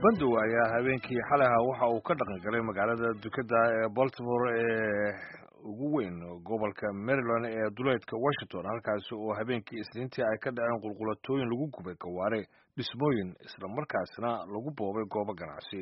bandow ayaa habeenkii xalay ahaa waxa uu ka dhaqan galay magaalada dukada ee baltimore ee ugu weyn gobolka maryland ee duleedka washington halkaasi oo habeenkii isniintii ay ka dhaceen qulqulatooyin lagu gubay gawaare dhismooyin islamarkaasna lagu boobay goobo ganacsi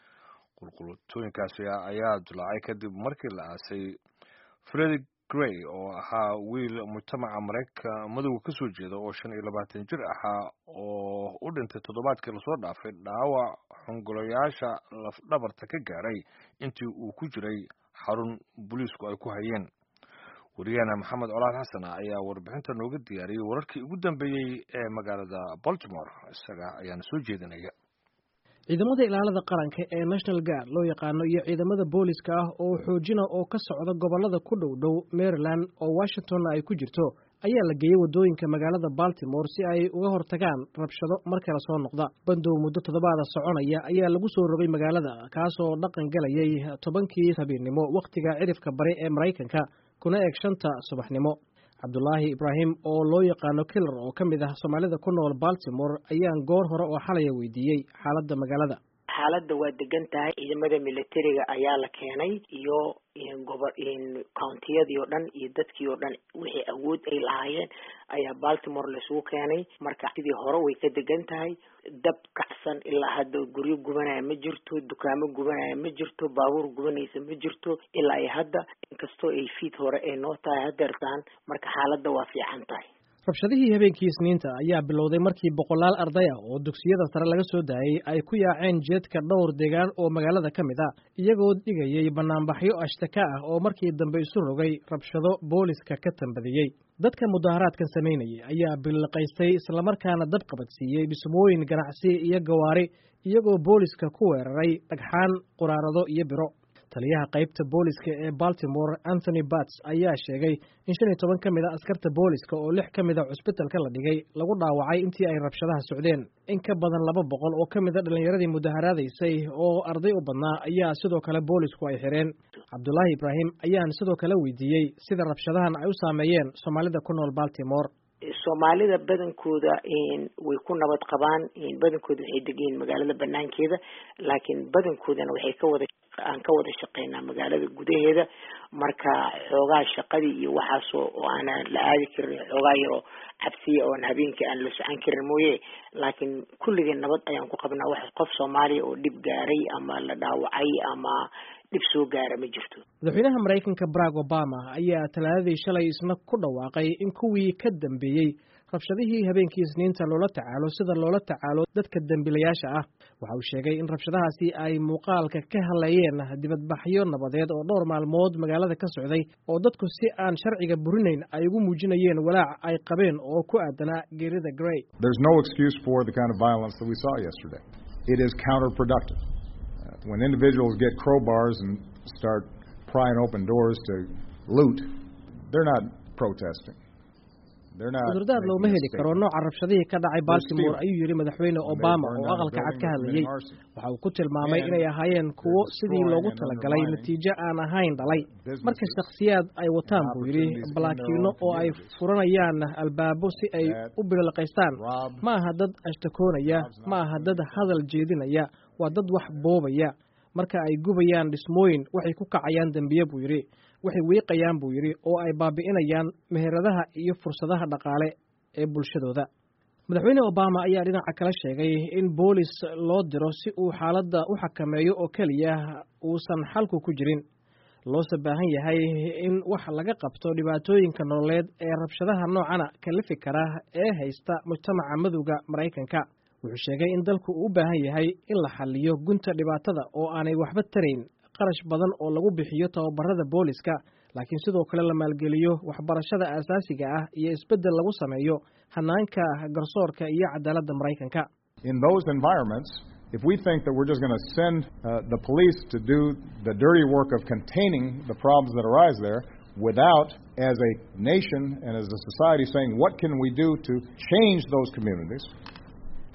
qulqulatooyinkaasi ayaa dulaacay kadib markii la aasay fredi grey oo ahaa wiil mujtamaca maraykanka madowga ka soo jeeda oo shan iyo labaatan jir ahaa oo u dhintay toddobaadkii lasoo dhaafay dhaawac xongolayaasha lafdhabarta ka gaaray intii uu ku jiray xarun booliisku ay ku hayeen wariyahana maxamed colaad xasan ayaa warbixinta nooga diyaariyey wararkii ugu dambeeyey ee magaalada baltimore isaga ayaana soo jeedinaya ciidamada ilaalada qaranka ee national guard loo yaqaano iyo ciidamada booliska ah oo xoojina oo ka socda gobolada ku dhow dhow maryland oo washingtonna ay ku jirto ayaa la geeyey waddooyinka magaalada baltimore si ay uga hortagaan rabshado mar kale soo noqda bandow muddo toddobaada soconaya ayaa lagu soo rogay magaalada kaasoo dhaqan galayay tobankii habeennimo wakhtiga cidhifka bari ee maraykanka kuna eg shanta subaxnimo cabdulaahi ibraahim oo loo yaqaano kilar oo ka mid ah soomaalida ku nool baltimore ayaan goor hore oo xalaya weydiiyey xaaladda magaalada xaaladda waa degan tahay ciidamada militariga ayaa la keenay iyo gobo countiyadii oo dhan iyo dadkii oo dhan wixii awood ay lahaayeen ayaa baltimore laisugu keenay marka sidii hore way ka degan tahay dab kacsan ilaa hadda guryo gubanaya ma jirto dukaamo gubanaya ma jirto baabuur gubanaysa ma jirto ilaa iyo hadda inkastoo ay fiid hore ay noo tahay hadeertaan marka xaaladda waa fiican tahay rabshadihii habeenkii isniinta ayaa bilowday markii boqolaal arday ah oo dugsiyada sare laga soo daayey ay ku yaaceen jeedka dhowr deegaan oo magaalada ka mid a iyagoo dhigayay banaanbaxyo ashtaka ah oo markii dambe isu rogay rabshado booliska ka tambadiyey dadka mudaharaadkan samaynayay ayaa billiqaystay islamarkaana dab qabadsiiyey dhismooyin ganacsi iyo gawaari iyagoo booliska ku weeraray dhagxaan quraarado iyo biro taliyaha qaybta booliska ee baltimore anthony bats ayaa sheegay in shan iyo toban ka mid a askarta booliska oo lix ka mid a cusbitalka la dhigay lagu dhaawacay intii ay rabshadaha socdeen in ka badan laba boqol oo ka mid a dhallinyaradii mudaharaadaysay oo arday u badnaa ayaa sidoo kale boolisku ay xireen cabdulaahi ibraahim ayaan sidoo kale weydiiyey sida rabshadahan ay u saameeyeen soomaalida ku nool baltimore soomaalida badankooda way ku nabad qabaan badankooda waxay degayiin magaalada banaankeeda laakiin badankoodana waxay ka wada aan ka wada shaqeynaa magaalada gudaheeda marka xoogaa shaqadii iyo waxaasoo oo aanan la aadi karin xoogaa yaroo cabsiya oon habeenkii aan la socon karin mooye laakiin kulligeen nabad ayaan ku qabnaa wax qof soomaaliya oo dhib gaaray ama la dhaawacay ama dhib soo gaara ma jirto madaxweynaha maraykanka barack obama ayaa talaadadii shalay isna ku dhawaaqay in kuwii ka dambeeyey rabshadihii habeenkii isniinta loola tacaalo sida loola tacaalo dadka dembiilayaasha ah waxa uu sheegay in rabshadahaasi ay muuqaalka ka hadlayeen dibadbaxyo nabadeed oo dhowr maalmood magaalada ka socday oo dadku si aan sharciga burinayn ay ugu muujinayeen walaac ay qabeen oo ku aadanaa geerida grey There's no excuse for the kind of violence that we saw yesterday. It is counterproductive. Uh, when individuals get crowbars and start prying open doors to loot, they're not protesting. They're not cudurdaar looma making a heli karo statement. nooca rabshadihii ka dhacay baltimore stealing. ayuu yidhi madaxweyne When they obama burned oo down a aqalka cad building ka or hadlayey committed arson. waxa uu ku tilmaamay And inay ahaayeen kuwo they're sidii loogu destroying and talagalay undermining natiijo aan ahayn dhalay businesses marka shakhsiyaad ay wataan buu yidhi opportunities in their balaakiino own oo ay communities. furanayaan albaabo si ay That u bililaqaystaan rob ma aha dad ashtakoonaya jobs and ma aha dad hadal jeedinaya waa dad wax boobaya marka ay gubayaan dhismooyin waxay ku kacayaan dembiye buu yidhi waxay wiiqayaan buu yidhi oo ay baabi'inayaan meheradaha iyo fursadaha dhaqaale ee bulshadooda madaxweyne obama ayaa dhinaca kale sheegay in boolis loo diro si uu xaaladda u xakameeyo oo keliya uusan xalku ku jirin loose baahan yahay in wax laga qabto dhibaatooyinka nololeed ee rabshadaha noocana kalifi kara ee haysta mujtamaca madowga maraykanka wuxuu sheegay in dalku uu u baahan yahay in la xaliyo gunta dhibaatada oo aanay waxba tarayn qarash badan oo lagu bixiyo tababarada booliska laakiin sidoo kale la maalgeliyo waxbarashada aasaasiga ah iyo isbeddel lagu sameeyo hanaanka garsoorka iyo cadaaladda maraykanka in those environments, if we think that we're just going to send uh, the police to do the dirty work of containing the problems that arise there without, as a nation and as a society, saying, what can we do to change those communities?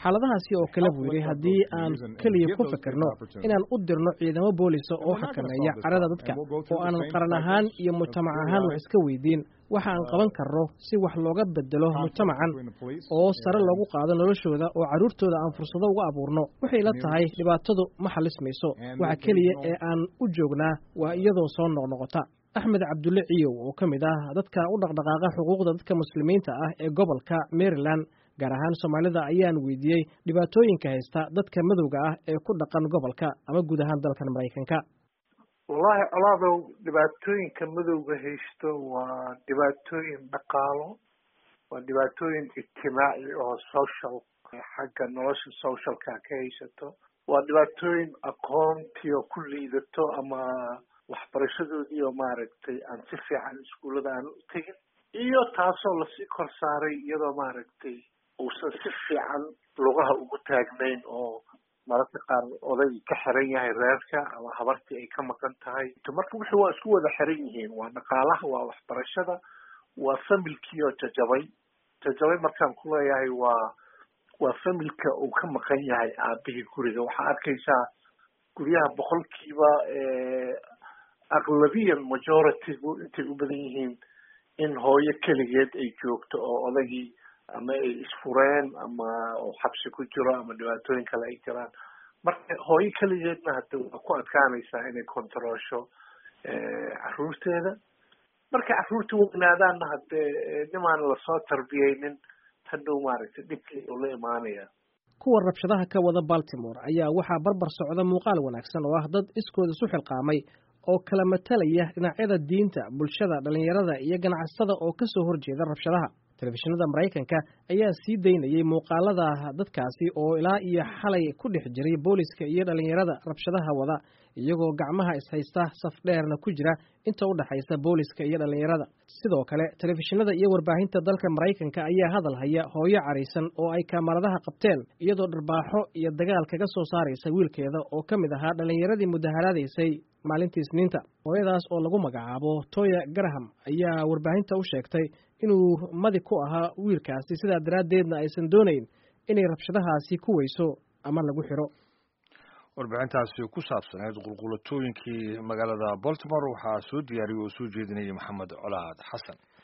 xaaladahaasi oo kale buu yidhi haddii aan keliya ku fikirno inaan u dirno ciidamo boolisa oo xakameeya carada dadka oo aanan qaran ahaan iyo mujtamac ahaan wax iska weydiin waxa aan qaban karno si wax looga bedelo mujtamacan oo sare loogu qaado noloshooda oo carruurtooda aan fursado uga abuurno waxay la tahay dhibaatadu ma xalismayso waxa keliya ee aan u joognaa waa iyadoo soo noqnoqota axmed cabdulle ciyow oo ka mid ah dadka u dhaqdhaqaaqa xuquuqda dadka muslimiinta ah ee gobolka maryland gaar ahaan soomaalida ayaan weydiiyey dhibaatooyinka haysta dadka madowga ah ee ku dhaqan gobolka ama guud ahaan dalkan maraykanka wallaahi colaadow dhibaatooyinka madowga haysto waa dhibaatooyin dhaqaalo waa dhibaatooyin ijtimaaci oo social xagga nolosha socialka ka haysato waa dhibaatooyin aqoontii oo ku liidato ama waxbarashadoodii oo maaragtay aan si fiican iskuullada aan u tegin iyo taasoo lasii kor saaray iyadoo maaragtay uusan si fiican lugaha ugu taagnayn oo mararka qaar oday ka xiran yahay reerka ama habartii ay ka maqan tahay marka wixii waa isku wada xiran yihiin waa dhaqaalaha waa waxbarashada waa familkii oo jajabay jajabay markaan ku leeyahay waa waa familka uu ka maqan yahay aabihii guriga waxaa arkaysaa guryaha boqolkiiba aqlabiyan majoritygu intay u badan yihiin in hooyo keligeed ay joogto oo odagii ama ay isfureen ama xabsi ku jiro ama dhibaatooyin kale ay jiraan marka hooyo keligeedna hade waa ku adkaanaysaa inay controlsho caruurteeda markay caruurta weynaadaanna hadee nimaan lasoo tarbiyeynin hadhow maaragtay dhibkii uu la imaanaya kuwa rabshadaha ka wada baltimore ayaa waxaa barbar socda muuqaal wanaagsan oo ah dad iskooda isu xilqaamay oo kala matalaya dhinacyada diinta bulshada dhallinyarada iyo ganacsatada oo ka soo horjeeda rabshadaha telefishinada maraykanka ayaa sii daynayay muuqaalada dadkaasi oo ilaa iyo xalay ku dhex jiray booliska iyo dhallinyarada rabshadaha wada iyagoo gacmaha ishaysta saf dheerna ku jira inta u dhexaysa booliska iyo dhallinyarada sidoo kale telefishinada iyo warbaahinta dalka maraykanka ayaa hadal haya hooyo caraysan oo ay kaamaradaha qabteen iyadoo dharbaaxo iyo dagaal kaga soo saaraysa wiilkeeda oo ka mid ahaa dhallinyaradii mudaharaadaysay maalintii isniinta hooyadaas oo lagu magacaabo toya garaham ayaa warbaahinta u sheegtay inuu madi ku ahaa wiilkaasi sidaa daraaddeedna aysan doonayn inay rabshadahaasi ku weyso ama lagu xiro warbixintaasi ku saabsaneyd qulqulatooyinkii magaalada baltimore waxaa soo diyaariyey oo soo jeedinayay maxamed colaad xasan